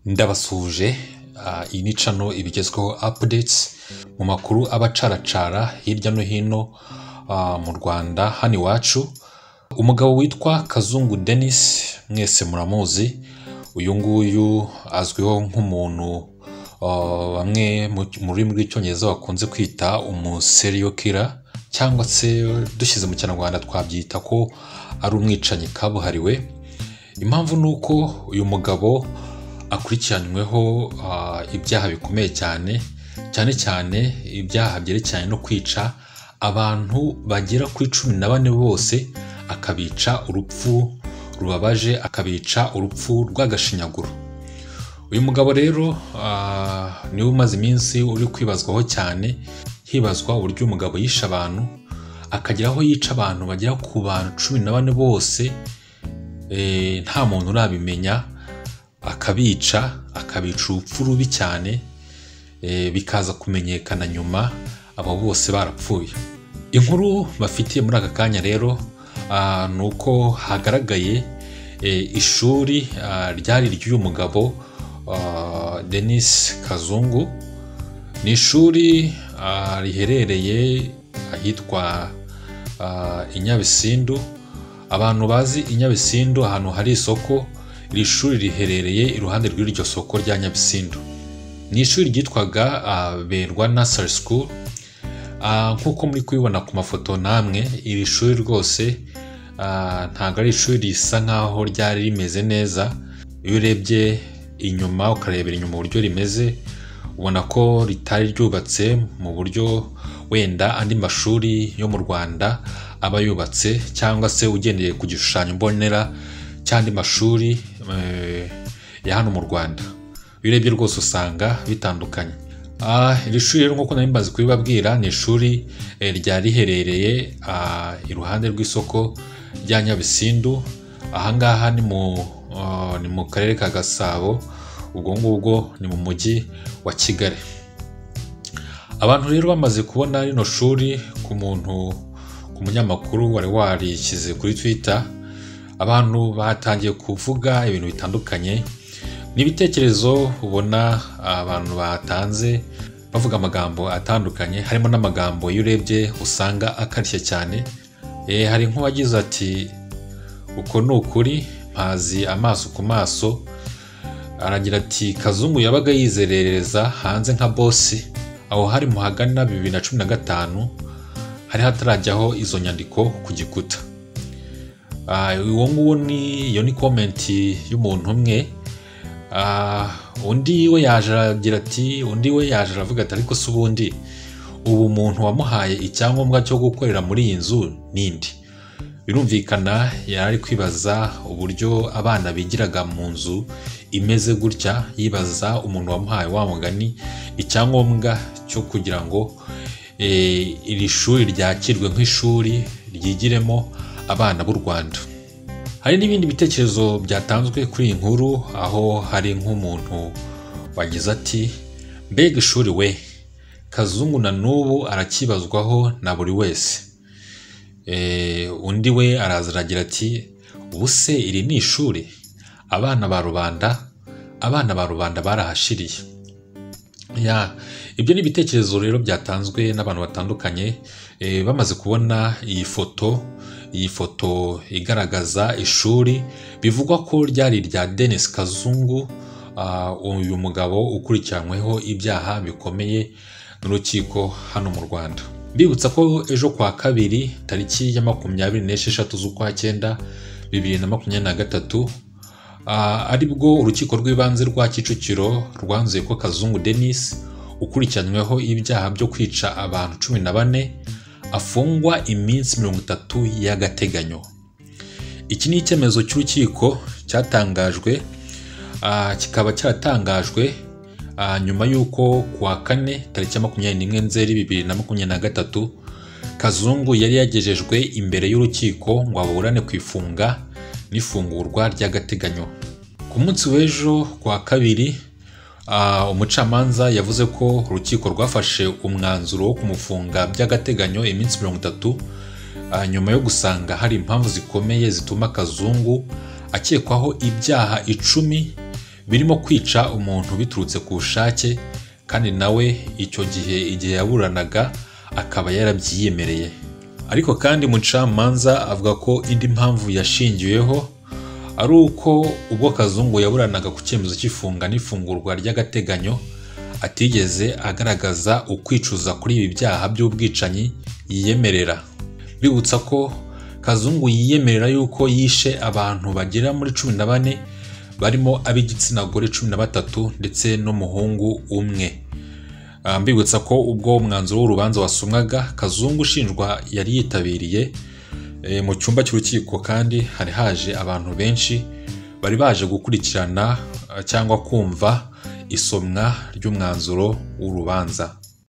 ndabasuhuje iyi ni cano ibigezweho apudetsi mu makuru aba acaracara hirya no hino mu rwanda hano iwacu umugabo witwa kazungu denise mwese muramuzi uyu nguyu azwiho nk'umuntu bamwe mu rurimi rw'icyongereza bakunze kwita umuseriyo kira cyangwa se dushyize mu kinyarwanda twabyita ko ari umwicanyi kabuhariwe impamvu ni uko uyu mugabo akurikiranyweho ibyaha bikomeye cyane cyane cyane ibyaha byerekeranye no kwica abantu bagera ku icumi na bane bose akabica urupfu rubabaje akabica urupfu rw'agashinyaguro uyu mugabo rero niwe umaze iminsi uri kwibazwaho cyane hibazwa uburyo umugabo yishe abantu akagera aho yica abantu bagera ku bantu cumi na bane bose nta muntu urabimenya akabica akabica urupfu rubi cyane bikaza kumenyekana nyuma abo bose barapfuye inkuru bafitiye muri aka kanya rero ni uko hagaragaye ishuri ryari ry'uyu mugabo denise kazungu ni ishuri riherereye ahitwa i nyabisindu abantu bazi i nyabisindu ahantu hari isoko iri shuri riherereye iruhande rw'iryo soko rya nyabisindu ni ishuri ryitwaga berwa nasari sikuru nk'uko muri kubibona ku mafoto namwe iri shuri rwose ntabwo ari ishuri risa nk'aho ryari rimeze neza iyo urebye inyuma ukarebera inyuma uburyo rimeze ubona ko ritari ryubatse mu buryo wenda andi mashuri yo mu rwanda aba yubatse cyangwa se ugendeye ku gishushanyo mbonera cy'andi mashuri ya hano mu rwanda iyo urebye rwose usanga bitandukanye iri shuri rero nk'uko nari mbazi kubibabwira ni ishuri ryari riherereye iruhande rw'isoko rya nyabisindu ahangaha ni mu karere ka gasabo ubwo ngubwo ni mu mujyi wa kigali abantu rero bamaze kubona rino shuri ku muntu ku munyamakuru wari warishyize kuri twita abantu batangiye kuvuga ibintu bitandukanye n'ibitekerezo ubona abantu batanze bavuga amagambo atandukanye harimo n'amagambo iyo urebye usanga akarishye cyane hari nk'uwagize ati uko ni ukuri mpazi amaso ku maso aragira ati kazungu yabaga yizerereza hanze nka bosi aho hari mu hagana bibiri na cumi na gatanu hari hatarajyaho izo nyandiko ku gikuta uwo nguwo ni iyo ni komenti y'umuntu umwe undi we yaje aragira ati undi we yaje aravuga ati ariko si ubundi ubu umuntu wamuhaye icyangombwa cyo gukorera muri iyi nzu n'indi birumvikana yari ari kwibaza uburyo abana bigiraga mu nzu imeze gutya yibaza umuntu wamuhaye wa mugani icyangombwa cyo kugira ngo iri shuri ryakirwe nk'ishuri ryigiremo abana b'u rwanda hari n'ibindi bitekerezo byatanzwe kuri iyi nkuru aho hari nk'umuntu wagize ati mbega ishuri we kazungu na n'ubu arakibazwaho na buri wese undi we araziragira ati ubu se iri ni ishuri abana ba rubanda abana ba rubanda barahashiriye ibyo ni ibitekerezo rero byatanzwe n'abantu batandukanye bamaze kubona iyi foto iyi foto igaragaza ishuri bivugwa ko ryari irya denise kazungu uyu mugabo ukurikiranyweho ibyaha bikomeye n'urukiko hano mu rwanda bibutsa ko ejo kwa kabiri tariki ya makumyabiri n'esheshatu z'ukwa cyenda bibiri na makumyabiri na gatatu aribwo urukiko rw'ibanze rwa kicukiro rwanzuye ko kazungu denise ukurikiranyweho ibyaha byo kwica abantu cumi na bane afungwa iminsi mirongo itatu y'agateganyo iki ni icyemezo cy'urukiko cyatangajwe kikaba cyaratangajwe nyuma y'uko ku wa kane tariki ya makumyabiri n'imwe nzeri bibiri na makumyabiri na gatatu kazungu yari yagejejwe imbere y'urukiko ngo aburane ku ifunga n'ifungurwa ry'agateganyo ku munsi w'ejo ku wa kabiri umucamanza yavuze ko urukiko rwafashe umwanzuro wo kumufunga by'agateganyo iminsi mirongo itatu nyuma yo gusanga hari impamvu zikomeye zituma kazungu akekwaho ibyaha icumi birimo kwica umuntu biturutse ku bushake kandi nawe icyo gihe igihe yaburanaga akaba yarabyiyemereye ariko kandi umucamanza avuga ko indi mpamvu yashingiweho ari uko ubwo kazungu yaburanaga ku cyemezo cy'ifunga n'ifungurwa ry'agateganyo atigeze agaragaza ukwicuza kuri ibi byaha by'ubwicanyi yiyemerera bibutsa ko kazungu yiyemerera yuko yishe abantu bagera muri cumi na bane barimo ab'igitsina gore cumi na batatu ndetse n'umuhungu umwe Ah, mbibutsa ko ubwo umwanzuro w'urubanza wasomwaga kazungu ushinjwa yari yitabiriye eh, mu cyumba cy'urukiko kandi hari haje abantu benshi bari baje gukurikirana ah, cyangwa kumva isomwa ry'umwanzuro w'urubanza